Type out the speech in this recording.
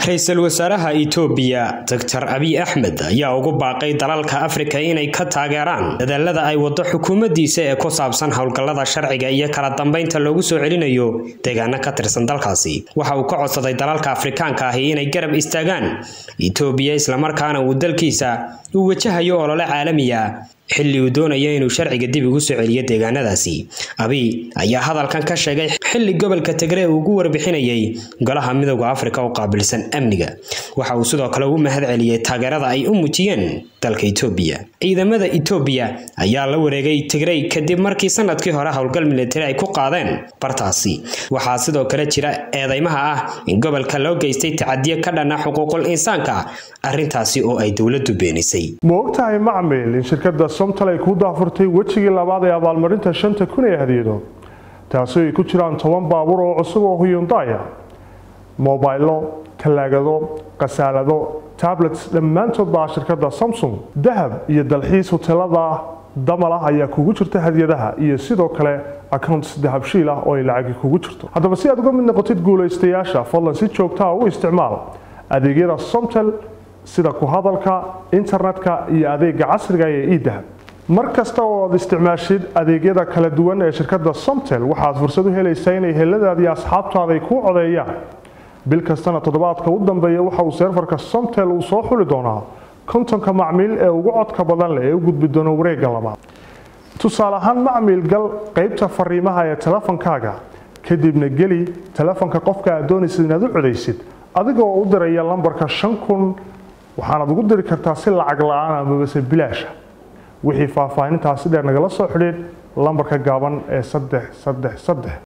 ra-iisul wasaaraha itoobiya doctor abiy axmed ayaa ugu baaqay dalalka afrika inay ka taageeraan dadaalada ay wado xukuumaddiisa ee ku saabsan howlgallada sharciga iyo kala dambeynta loogu soo celinayo deegaano ka tirsan dalkaasi waxa uu ka codsaday dalalka afrikaanka ahi inay garab istaagaan itoobiya islamarkaana uu dalkiisa uu wajahayo olole caalamiya xilli uu doonayo inuu sharciga dib ugu soo celiyo deegaanadaasi abiy ayaa hadalkan ka sheegay xilli gobolka tigre uu ugu warbixinayay golaha midooda afrika u qaabilsan amniga waxa uu sidoo kale u mahad celiyey taageerada ay u muujiyeen dalka itoobiya ciidamada itoobiya ayaa la wareegay tigrey kadib markii sanadkii hore howlgal militari ay ku qaadeen bartaasi waxaa sidoo kale jira eedeymaha ah in gobolka loo geystay tacadiyo ka dhana xuquuqul insaanka arrintaasi oo ay dowladdu beenisay ma ogtahay macmil in shirkadda somtal ay ku daafurtay wejigii labaad ee abaalmarinta shanta kun ee hadiyado taasi ay ku jiraan toban baabuur oo cusub oo huyundaya mobaylo talaagado khasaalado tablets dhammaantood baa shirkadda samsung dahab iyo dalxiis hotelada damal ah ayaa kugu jirta hadiyadaha iyo sidoo kale accounts dahabshiil ah oo ay lacagi kugu jirto haddaba si aad uga mid noqotid guulaystayaasha fadlan si joogtaa u isticmaal adeegyada somtel sida ku hadalka internetka iyo adeega casriga ee edahab mar kasta oo aad isticmaashid adeegyada kala duwan ee shirkadda somtel waxaad fursad u helaysaa inay heladaada iyo asxaabtaada ay kuu codeeyaan bil kastana toddobaadka u dambeeya waxa uu seerfarka somtel uu soo xuli doonaa kontonka macmiil ee ugu codka badan leh ee u gudbi doona wareegga labaad tusaale ahaan macmiil gal qaybta fariimaha ee telefonkaaga kadibna geli telefonka qofka aad doonaysid inaad u codaysid adigoo u diraya lambarka shan kun waxaanaad ugu diri kartaa si lacag la-aan amabase bilaasha wixii faahfaahintaasi dheer nagala soo xidhiid lambarka gaaban ee saddex saddex saddex